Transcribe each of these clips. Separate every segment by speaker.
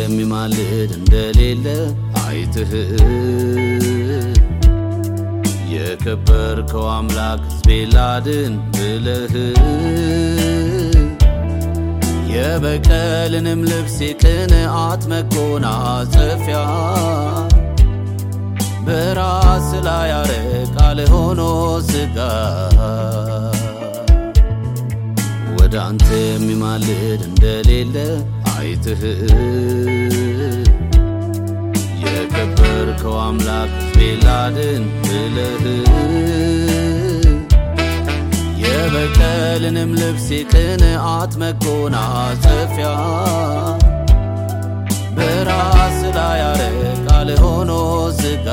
Speaker 1: የሚማልድ እንደሌለ አይትህ የከበርከው አምላክ ሕዝቤን ላድን ብለህ የበቀልንም ልብስ የቅንዓት መጎናጸፊያ በራስ ላይ ያረቃል ሆኖ ስጋ ወደ አንተ የሚማልድ እንደሌለ አይትህ የከበርከው አምላክ ሕዝቤን ላድን ብለህ የበቀልንም ልብስ የቅንዓት መጎናጸፊያ በራስ ላይ ያረቃል ሆኖ ስጋ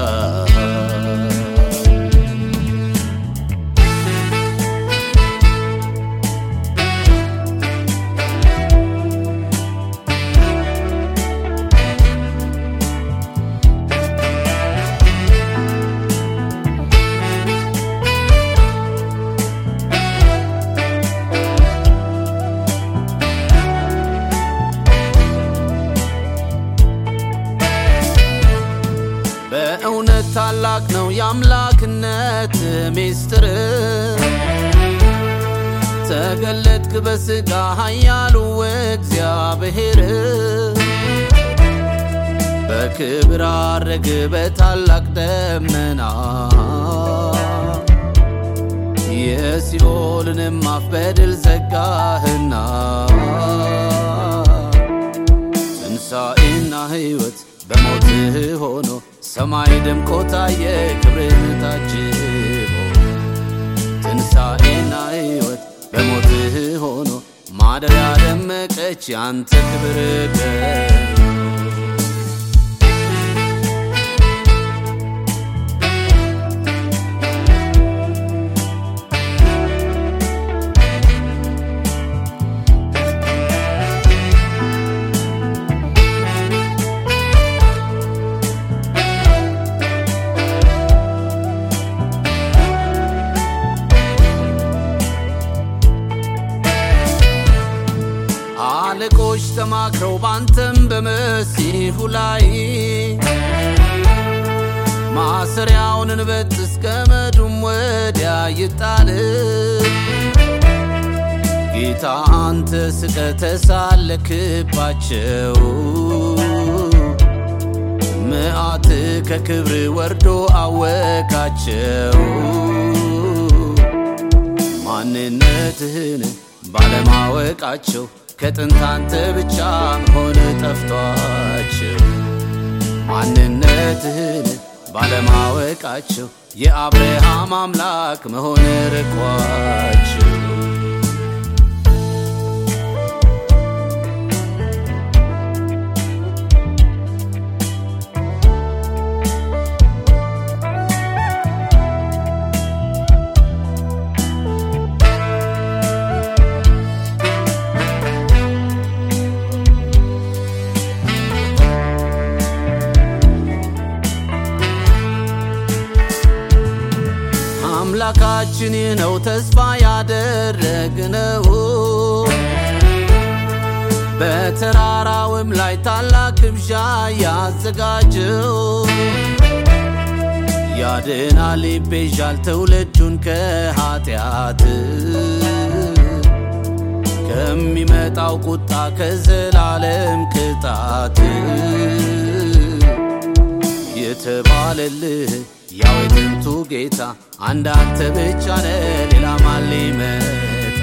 Speaker 1: በእውነት ታላቅ ነው የአምላክነት ሚስጥር ተገለጥክ በሥጋ ኃያሉ እግዚአብሔር በክብር አረግ በታላቅ ደመና የሲኦልንም አፍ በድል ዘጋህና ትንሣኤና ሕይወት በሞትህ ሆኖ ሰማይ ደምቆ ታየ ክብርን ታጅቦ ትንሣኤና ሕይወት በሞትህ ሆኖ ማደሪያ ደመቀች ያንተ ክብር ገኖ አለቆች ተማክረው ባንተም በመሲሁ ላይ ማሰሪያውን እንበጥስ ገመዱም ወዲያ ይጣል ጌታ አንተ ስቀ ተሳለክባቸው ምዓት ከክብር ወርዶ አወካቸው ማንነትህን ባለማወቃቸው ከጥንት አንተ ብቻ መሆን ጠፍቷቸው ማንነትህን ባለማወቃቸው የአብርሃም አምላክ መሆን ርቋቸው አምላካችን ይህ ነው ተስፋ ያደረግነው በተራራውም ላይ ታላቅ ግብዣ ያዘጋጀው ያድናል ይቤዣል ትውልዱን ከኃጢአት ከሚመጣው ቁጣ ከዘላለም ቅጣት የተባለልህ ያው የጥንቱ ጌታ አንድ አንተ ብቻ ነ ሌላ ማን ሊመጣ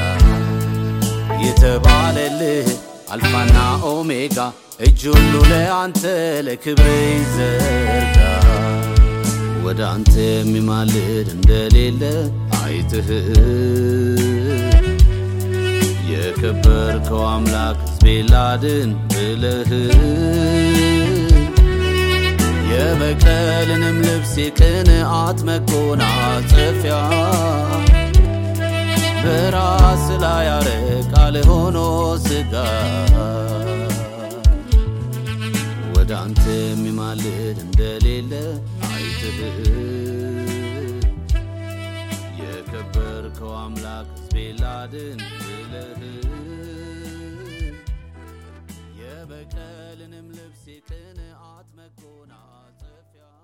Speaker 1: የተባለልህ አልፋና ኦሜጋ እጅ ሁሉ ለአንተ ለክብር ይዘርጋ ወደ አንተ የሚማልድ እንደሌለ አይትህ የከበርከው አምላክ ሕዝቤን ላድን ብለህ የበቀልንም ልብስ የቅንዓት መጎናጸፊያ በራስ ላይ ያረቃል ሆኖ ስጋ ወደ አንተ የሚማልድ እንደሌለ አይትህ የከበርከው አምላክ ሕዝቤን ላድን ብለህ የበቀልንም ልብስ የቅንዓት መጎናጸፊያ